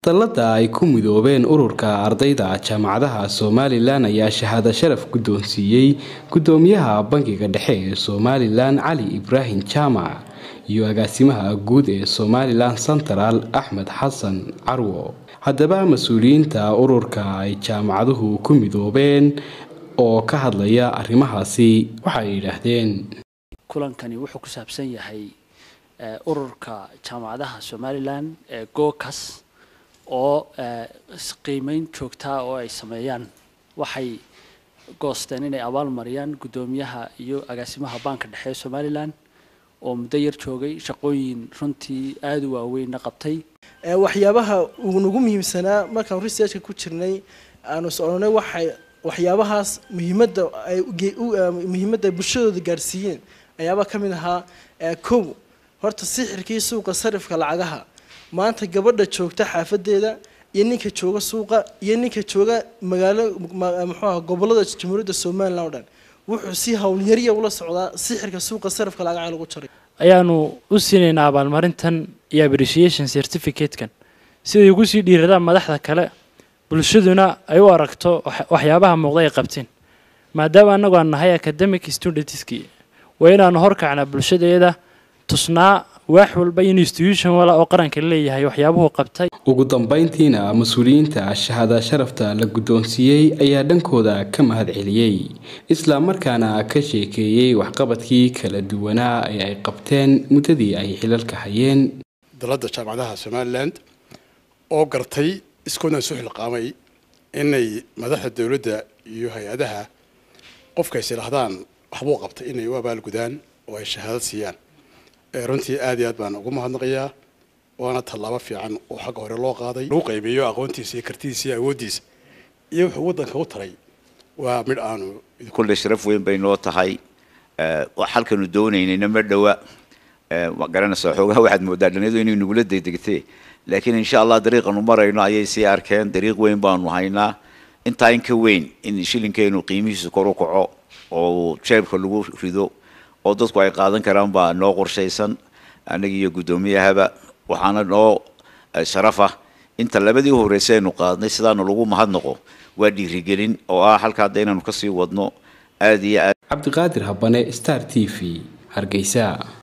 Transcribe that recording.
dallada ay ku midoobeen ururka ardayda jaamacadaha somalilan ayaa shahaado sharaf guddoonsiiyey guddoomiyaha bangiga dhexe ee somalilan cali ibraahim jaamac iyo agaasimaha guud ee somalilan central axmed xasan carwo haddaba mas-uuliyiinta ururka ay jaamacaduhu ku midoobeen oo ka hadlaya arrimahaasi waxay yidhaahdeen kulankani wuxuu ku saabsan yahay ururka jaamacadaha somalilan ee gookas oo qiimeyn joogtaa oo ay sameeyaan waxay goosteen inay abaal mariyaan guddoomiyaha iyo agaasimaha baanka dhexe ee somalilan oo muddo yar joogay shaqooyin runtii aada u waaweynna qabtay waxyaabaha uu nagu muhiimsanaa markaan researchka ku jirnay aanu soconay waxay waxyaabahaas muhiimadda ay muhiimadda ay bulshadooda gaarsiiyeen ayaaba ka mid ahaa kow horta sixirkii suuqa sarifka lacagaha maanta gabadha joogta xaafadeeda iyo ninka jooga suuqa iyo ninka jooga magaalo muxuuaha gobolada jamhuuriyadda somalilan o dhan wuxuu si howlyariya ula socdaa sixirka suuqa sarifka lacagaha lagu jaray ayaanu u siinaynaa abaalmarintan iyo appreciation certificate-kan siday ugu sii dhiiradaan madaxda kale bulshaduna ay u aragto waxyaabaha muuqda ay qabteen maadaama annagu aan nahay academic studentski waa inaanu horkacnaa bulshadeeda tusnaa waax walba in institution wala oo qaranka leeyahay waxyaabuhu qabtay ugu dambeyntiina mas-uuliyiinta shahaada sharafta la guddoonsiiyey ayaa dhankooda ka mahad celiyey islamarkaana ka sheekeeyey waxqabadkii kala duwanaa ee ay qabteen muddadii ay xilalka hayeen dalada jaamacadaha somalilan oo gartay iskoodna isu xilqaamay inay madaxda dowladda iyo hay-adaha qofka is idhaahdaan waxbuu qabtay inay u abaalgudaan oo ay shahaadad siiyaan runtii aad iyo aad baan ugu mahadnaqayaa waana tallaabo fiican oo xagga hore loo qaaday lagu qaybiyo aqoontiisa iyo kartidiisa iyo awooddiisa iyo wuxuu waddanka u taray waa midh aanu kulle sharaf weyn bay noo tahay halkanu doonaynayna ma dhowa ma garanaysaa xoogaha waxaad moodaa dhalinyadu inay nugula degdegtee laakiin insha allah dariiqanu marayno ayay sii arkeen dariiq weyn baanu haynaa intaa in ka weyn in shilinkeenu qiimihiisu kor u kaco oo jeebka lagu rido oo dadku ay qaadan karaan baa noo qorshaysan annaga iyo guddoomiyahaba waxaana noo sharaf ah inta labadii horreysay aynu qaadnay sidaana lagu mahadnaqo waa dhiirigelin oo ah halka hadda inaanu kasii wadno aada iyo aad cabdiqaadir habane star t v hargeysa